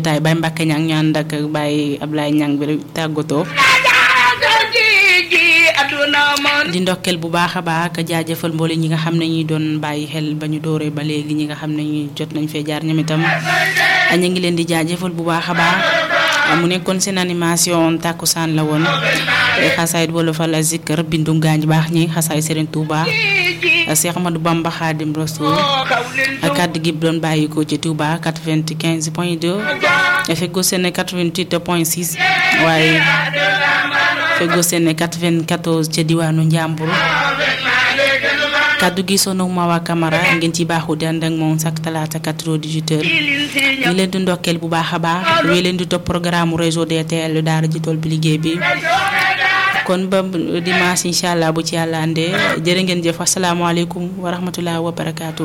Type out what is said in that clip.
jotaay Baye Mbacke Niang ñu ànd ak Baye Ablaye Niang bi tàggatoo. di ndokkeel bu baax a baax ak jaajëfal mboole ñi nga xam ne ñi doon bàyyi xel ba ñu dooree ba léegi ñi nga xam ne ñi jot nañ fee jaar ñoom itam ñu ngi leen di jaajëfal bu baax a baax mu nekkoon seen animation tàkkusaan la woon xasaayit wolofal a zikkër bindu ngaañ baax ñi xasaay Serigne Touba Cheikh Ahmadou Bamba Khadim Rasoul kàddu gi doon bàyyi ko ci Touba 95 point 2 feggoo seen 88 point 6 waaye feggoo seen 94 ca diwaanu Njàmbur kaddu gi sono Mawa Camara ngeen ci baaxu di ànd ak moom chaque talaata 4h18 ñu leen di ndokkeel bu baax a baax wéy leen di topp programme réseau DTL daara ji tool bi liggéey bi kon ba dimanche incha allah bu ci yàlla andee jërë ngeen jëf asalaamaaleykum wa rahmatulah wa barakaatu.